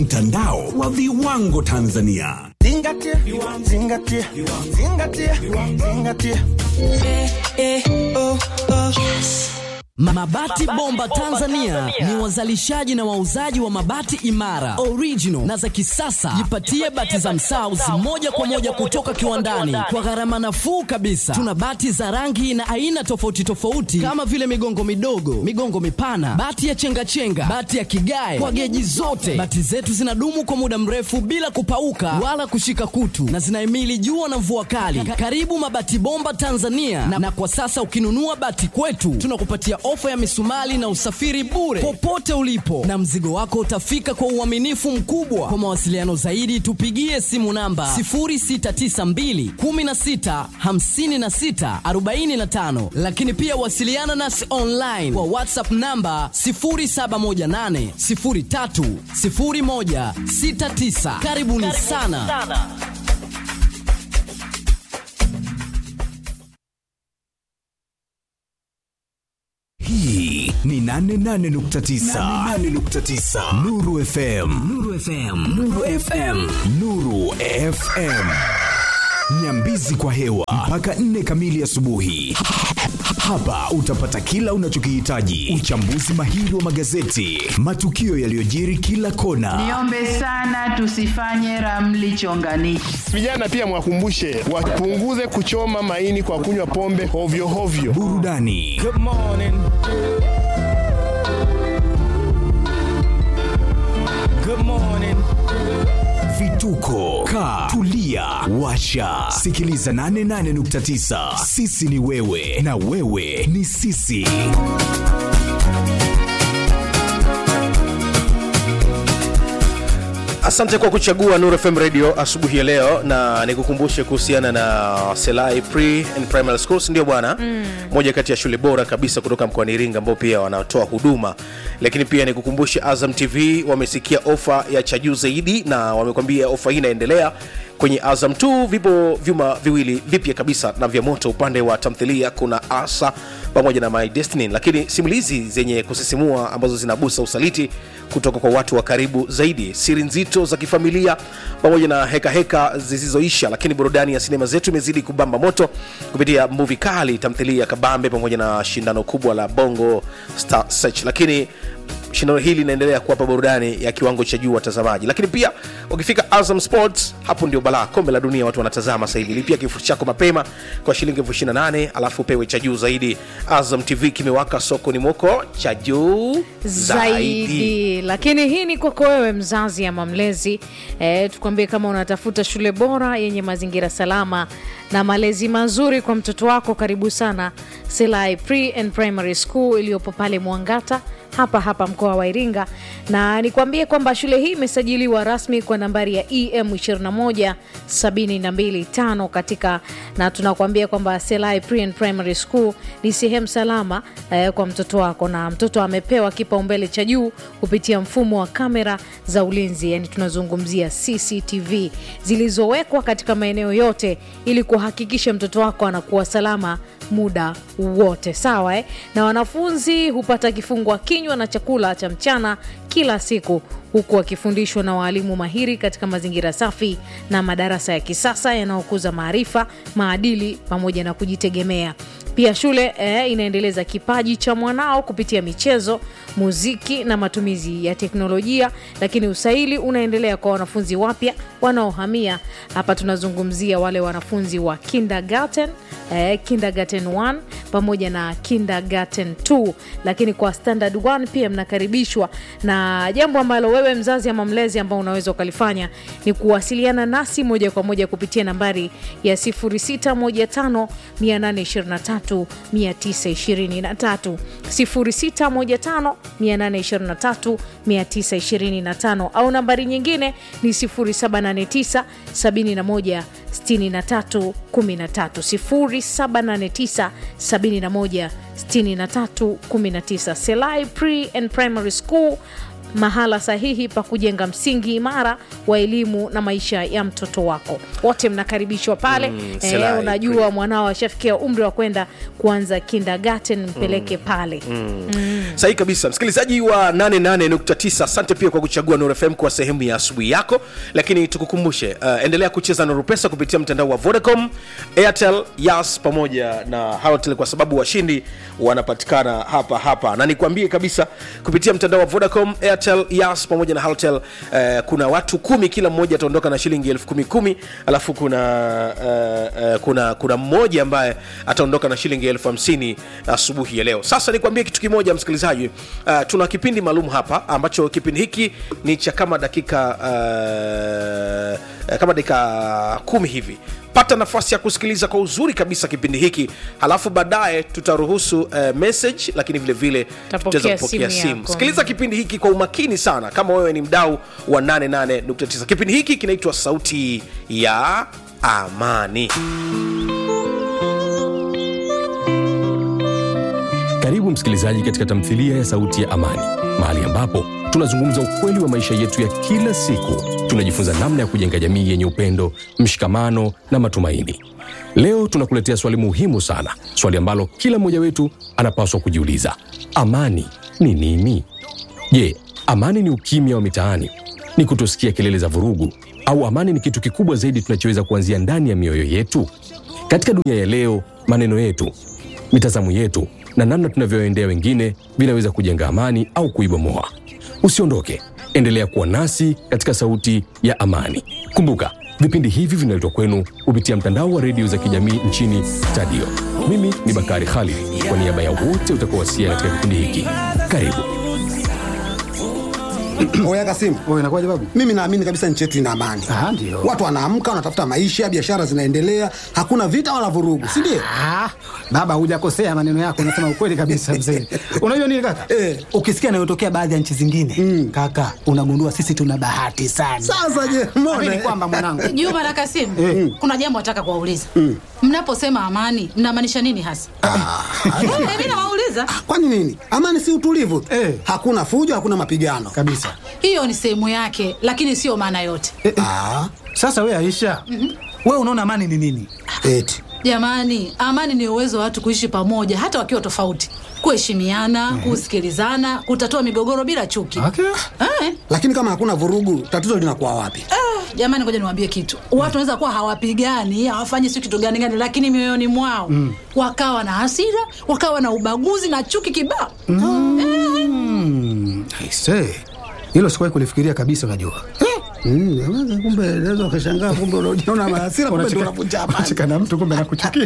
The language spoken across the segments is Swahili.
Mtandao wa viwango Tanzania. Zingatia, zingatia, zingatia, zingatia. Mabati Bomba Tanzania ni wazalishaji na wauzaji wa mabati imara, original na za kisasa. Jipatie bati za Msauzi moja kwa moja kutoka kiwandani kwa gharama nafuu kabisa. Tuna bati za rangi na aina tofauti tofauti kama vile migongo midogo, migongo mipana, bati ya chengachenga, bati ya kigae kwa geji zote. Bati zetu zinadumu kwa muda mrefu bila kupauka wala kushika kutu na zinahimili jua na mvua kali. Karibu Mabati Bomba Tanzania na, na kwa sasa ukinunua bati kwetu tunakupatia ofa ya misumali na usafiri bure popote ulipo, na mzigo wako utafika kwa uaminifu mkubwa. Kwa mawasiliano zaidi, tupigie simu namba 0692 16 56 45, lakini pia wasiliana nasi online kwa WhatsApp namba 0718 03 01 69. Karibuni sana. Hii ni 88.9 88.9 Nuru FM Nuru FM Nuru FM Nuru FM Nyambizi kwa hewa mpaka nne kamili asubuhi. Hapa utapata kila unachokihitaji: uchambuzi mahiri wa magazeti, matukio yaliyojiri kila kona, Niombe sana tusifanye ramli chonganishi. Vijana pia mwakumbushe wapunguze kuchoma maini kwa kunywa pombe hovyo hovyo. burudani vituko ka tulia washa sikiliza 88.9 sisi ni wewe na wewe ni sisi Asante kwa kuchagua Nuru FM Radio asubuhi ya leo, na nikukumbushe kuhusiana na Selai Pre and Primary Schools, ndio bwana mm. moja kati ya shule bora kabisa kutoka mkoani Iringa ambao pia wanatoa huduma, lakini pia nikukumbushe Azam TV wamesikia ofa ya cha juu zaidi, na wamekwambia ofa hii inaendelea kwenye Azam 2 vipo vyuma viwili vipya kabisa na vya moto. Upande wa tamthilia kuna Asa pamoja na My Destiny, lakini simulizi zenye kusisimua ambazo zinagusa usaliti kutoka kwa watu wa karibu zaidi, siri nzito za kifamilia pamoja na hekaheka heka zisizoisha. Lakini burudani ya sinema zetu imezidi kubamba moto kupitia movie kali, tamthilia kabambe pamoja na shindano kubwa la Bongo Star Search, lakini shindano hili linaendelea kuwapa burudani ya kiwango cha juu watazamaji lakini pia ukifika azam sports hapo ndio balaa kombe la dunia watu wanatazama sasa hivi lipia kifurushi chako mapema kwa shilingi elfu ishirini na nane alafu upewe cha juu zaidi azam tv kimewaka sokoni mwoko cha juu zaidi, zaidi lakini hii ni kwako wewe mzazi ama mlezi e, tukwambie kama unatafuta shule bora yenye mazingira salama na malezi mazuri kwa mtoto wako karibu sana selai pre and primary school iliyopo pale mwangata hapa hapa mkoa wa iringa na nikwambie kwamba shule hii imesajiliwa rasmi kwa nambari ya em 21725 katika na tunakuambia kwamba selai pre and primary school ni sehemu salama eh, kwa mtoto wako na mtoto amepewa kipaumbele cha juu kupitia mfumo wa kamera za ulinzi yani tunazungumzia cctv zilizowekwa katika maeneo yote ili kuhakikisha mtoto wako anakuwa salama muda wote sawa eh? na wanafunzi hupata kifungwa kinywa na chakula cha mchana kila siku huku wakifundishwa na waalimu mahiri katika mazingira safi na madarasa ya kisasa yanayokuza maarifa maadili pamoja na kujitegemea pia shule eh, inaendeleza kipaji cha mwanao kupitia michezo muziki na matumizi ya teknolojia lakini usaili unaendelea kwa wanafunzi wapya wanaohamia hapa tunazungumzia wale wanafunzi wa kindergarten eh, kindergarten 1 pamoja na kindergarten 2 lakini kwa standard 1 pia mnakaribishwa na jambo ambalo wewe mzazi ama mlezi ambao unaweza ukalifanya ni kuwasiliana nasi moja kwa moja kupitia nambari ya 0615 823 923 0615 823 925 au nambari nyingine ni 0789 71 63 13 0789 71 63 19 selai pre and primary school mahala sahihi pa kujenga msingi imara wa elimu na maisha ya mtoto wako. Wote mnakaribishwa pale. Mm, eh, Selai, unajua mwanao ashafikia umri wa kwenda kuanza kindergarten, mpeleke pale. sahihi kabisa msikilizaji wa 88.9 asante pia kwa kuchagua Nuru FM kwa sehemu ya asubuhi yako lakini tukukumbushe uh, endelea kucheza Nuru Pesa kupitia mtandao wa Vodacom Airtel Yas pamoja na Halotel kwa sababu washindi wanapatikana hapa hapa na nikwambie kabisa kupitia mtandao wa Vodacom Airtel Yas pamoja na Halotel uh, kuna watu kumi kila mmoja ataondoka na shilingi elfu kumi kumi alafu kuna uh, uh, kuna kuna mmoja ambaye ataondoka na shilingi elfu hamsini asubuhi ya leo sasa nikwambie kitu kimoja msikilizaji uh, tuna kipindi maalum hapa ambacho kipindi hiki ni cha kama dakika uh, kama dakika kumi hivi pata nafasi ya kusikiliza kwa uzuri kabisa kipindi hiki halafu baadaye tutaruhusu uh, message lakini vile vile Tapokea tutaweza kupokea simu simu yako. sikiliza kipindi hiki kwa umakini sana kama wewe ni mdau wa 88.9 kipindi hiki kinaitwa sauti ya amani Karibu msikilizaji katika tamthilia ya Sauti ya Amani, mahali ambapo tunazungumza ukweli wa maisha yetu ya kila siku. Tunajifunza namna ya kujenga jamii yenye upendo, mshikamano na matumaini. Leo tunakuletea swali muhimu sana, swali ambalo kila mmoja wetu anapaswa kujiuliza: amani ni nini? Je, amani ni ukimya wa mitaani? Ni kutosikia kelele za vurugu? Au amani ni kitu kikubwa zaidi tunachoweza kuanzia ndani ya mioyo yetu? Katika dunia ya leo, maneno yetu, mitazamo yetu na namna tunavyoendea wengine vinaweza kujenga amani au kuibomoa. Usiondoke, endelea kuwa nasi katika Sauti ya Amani. Kumbuka, vipindi hivi vinaletwa kwenu kupitia mtandao wa redio za kijamii nchini Tadio. Mimi ni Bakari Khalid, kwa niaba ya wote utakaowasia katika kipindi hiki. Karibu. Oya Kasimu, Wewe inakuwaje babu? mimi naamini kabisa nchi yetu ina amani. Ah, ndio. Watu wanaamka, wanatafuta maisha, biashara zinaendelea, hakuna vita wala vurugu, si ndio? Ah, baba hujakosea maneno yako, unasema ukweli kabisa mzee. Unajua nini kaka? Eh. Ukisikia yanayotokea baadhi ya nchi zingine kaka, unagundua sisi tuna bahati sana. Sasa je, Amini mbona kwamba mwanangu Juma na Kasimu, kuna jambo nataka kuwauliza. Mnaposema amani, mnamaanisha nini hasa? Eh, Mimi nawauliza. kwani nini? Amani si utulivu tu. Eh. Hakuna fujo, hakuna mapigano. kabisa. Hiyo ni sehemu yake, lakini sio maana yote. Eh, eh. Ah, Sasa wewe Aisha, wewe unaona amani ni nini? eti. Jamani, amani ni uwezo wa watu kuishi pamoja hata wakiwa tofauti, kuheshimiana, kusikilizana, kutatua migogoro bila chuki. Okay. Eh, Lakini kama hakuna vurugu, tatizo linakuwa wapi? ah, jamani, ngoja niwaambie kitu. Watu wanaweza kuwa hawapigani, hawafanyi si kitu gani gani, lakini mioyoni mwao wakawa na hasira, wakawa na ubaguzi na chuki kibao. Mm, aise. Hilo sikuwahi kulifikiria kabisa unajua. Mm, kumbe naweza ukashangaa, kumbe unajiona na hasira, kumbe ndio unavunja amani. Unacheka na mtu kumbe nakuchukia.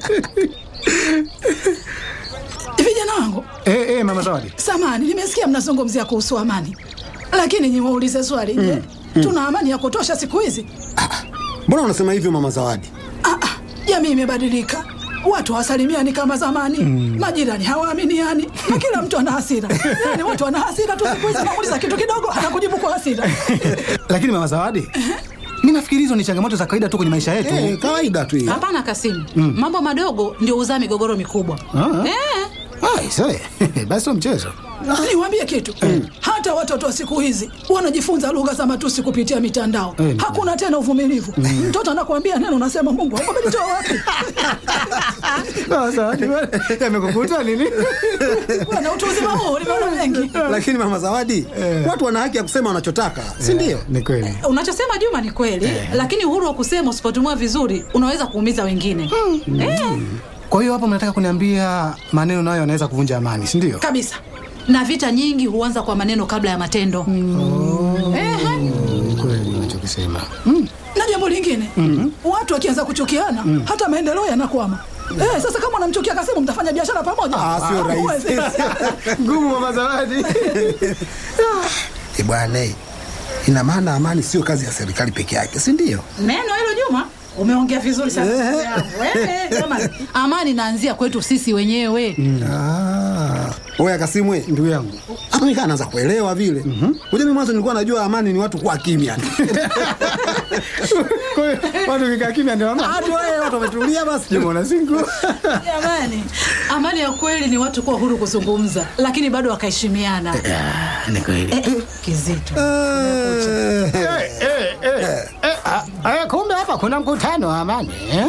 Vijana wangu, Eh, eh, mama Zawadi. samani, nimesikia mnazungumzia kuhusu amani, lakini niwaulize swali. Je, tuna amani ya kutosha siku hizi? Mbona unasema hivyo mama Zawadi? Ah, ah, jamii imebadilika, watu hawasalimiani kama zamani, majirani hawaaminiani na kila mtu ana hasira. Yani watu wana hasira tu siku hizi, namuuliza kitu kidogo anakujibu kwa hasira. Lakini mama Zawadi, mimi nafikiri hizo ni changamoto za kawaida tu kwenye maisha yetu. Eh, kawaida tu hiyo. Hapana Kasimu, mambo madogo ndio huzaa migogoro mikubwa. Ah. Eh, Ah, aise. Basi sio mchezo. niwaambie kitu, hata watoto wa siku hizi wanajifunza lugha za matusi kupitia mitandao. Eh, Hakuna tena uvumilivu. Mtoto anakuambia neno, unasema Mungu wangu amenitoa wapi? Mama Zawadi, wewe, yamekukuta nini? Bwana, utu uzima huu nimeona mengi. Lakini mama Zawadi, watu wana haki ya kusema wanachotaka, si ndio? Ni kweli. Unachosema Juma ni kweli, lakini uhuru wa kusema usipotumia vizuri unaweza kuumiza wengine. Eh, Kwa hiyo hapo mnataka kuniambia maneno nayo yanaweza kuvunja amani, si ndio? kabisa. Na vita nyingi huanza kwa maneno kabla ya matendo. Ehe. Ni kweli unachokisema. Na jambo lingine, watu wakianza kuchukiana, hata maendeleo yanakwama. Eh, sasa kama unamchukia Kasimu mtafanya biashara pamoja? Ah, sio rahisi. huwezi. Ngumu mama Zawadi. Eh, bwana, eh, ina maana amani sio kazi ya serikali peke yake, si ndio? Neno hilo Juma, umeongea vizuri sana. Eh, jamani. Amani inaanzia kwetu sisi wenyewe. Ah, Oya Kasimwe, ndugu yangu, hapo nikaa naanza kuelewa vile. Mhm. mimi mwanzo nilikuwa najua amani ni watu kuwa kimya. Kwa hiyo watu kikaa kimya ndio amani. Watu wewe watu wametulia basi jemona singo. Jamani, amani ya kweli ni watu kuwa huru kuzungumza, lakini bado wakaheshimiana. Ni kweli. Eh, eh, Kizito. Eh, eh, eh, eh, ah, eh, kumbe hapa kuna mkutano wa amani eh?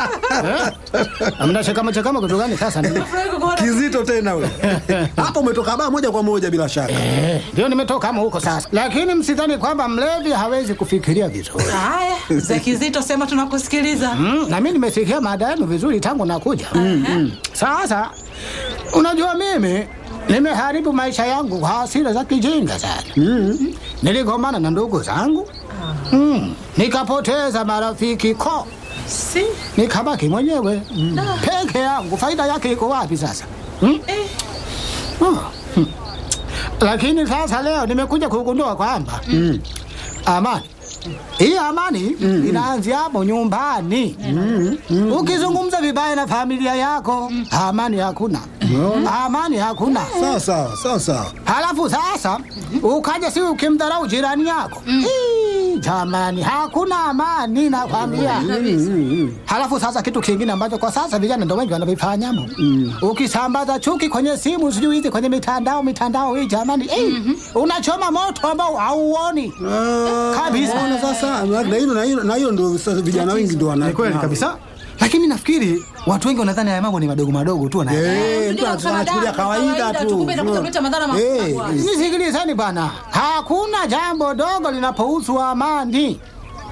Eh? Mnachekama chekama kitu gani sasa? ndugu? Kizito tena wewe. Hapo umetoka baa moja kwa moja bila shaka. Eh, Ndio nimetoka kama huko sasa, lakini msidhani kwamba mlevi hawezi kufikiria vizuri. Haya, mzee Kizito, sema tunakusikiliza. Mm, na mimi nimesikia mada yenu vizuri tangu nakuja. Mm, mm. Sasa unajua mimi nimeharibu maisha yangu kwa hasira za kijinga sana. Mm. Niligombana na ndugu zangu mm. nikapoteza marafiki ko si. nikabaki mwenyewe mm. peke yangu. Faida yake iko wapi sasa? Mm? Oh. hmm. Lakini sasa leo nimekuja kugundua kwamba mm. amani hii amani mm. inaanzia hapo nyumbani mm. mm. ukizungumza vibaya na familia yako amani hakuna mm. amani hakuna Sawa sawa, sawa sawa. halafu sasa ukaja si ukimdharau jirani yako Ii, jamani hakuna amani nakwambia halafu sasa kitu kingine ambacho kwa sasa vijana ndo wengi wanavifanya mo ukisambaza chuki kwenye simu sijui hizi kwenye mitandao mitandao hii jamani Ii, unachoma moto ambao hauoni kabisa Unaona sasa na hilo na hilo na hilo ndio sasa vijana wengi ndio wana. Ni kweli kabisa. Lakini nafikiri watu wengi wanadhani haya mambo ni madogo madogo tu na Eh, mtu anachukulia kawaida tu. kumbe inakuja kuleta madhara Eh, makubwa. Nisikilizeni bana, hakuna jambo dogo linapohusu amani.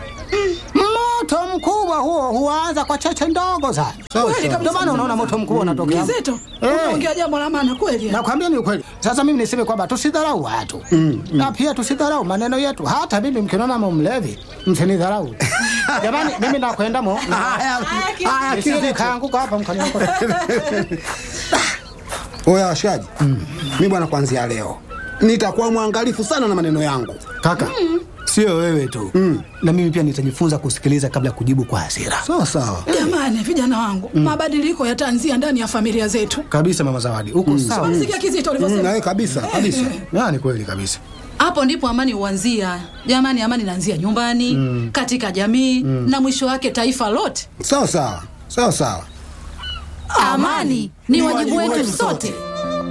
Moto mkubwa huo huanza kwa cheche ndogo sana. Sawa, Kweli sawa. kabisa. Ndio maana unaona moto mkubwa unatokea. Kizito, Eh. unaongea jambo la maana kweli. Nakwambia ni ukweli. Sasa mimi niseme kwamba tusidharau watu na pia tusidharau maneno yetu. Hata mimi mkiniona mumlevi, msinidharau. Jamani, mimi nakwenda mo. Haya, haya, Nisije Kizito. kaanguka hapa mkaniokota. Oya washaji. Mimi bwana kuanzia leo nitakuwa mwangalifu sana na maneno yangu. Kaka, sio wewe tu na mimi pia nitajifunza kusikiliza kabla ya kujibu kwa hasira. Sawa sawa. Jamani, vijana wangu, mabadiliko yataanzia ndani ya familia zetu. Kabisa mama Zawadi, uko sawa. Sikia Kizito Mm, alivyosema. na wewe kabisa, kabisa. Ya, ni kweli kabisa. hapo ndipo amani huanzia jamani amani inaanzia nyumbani mm. katika jamii mm. na mwisho wake taifa lote Sawa sawa. Sawa sawa. amani ni wajibu wetu sote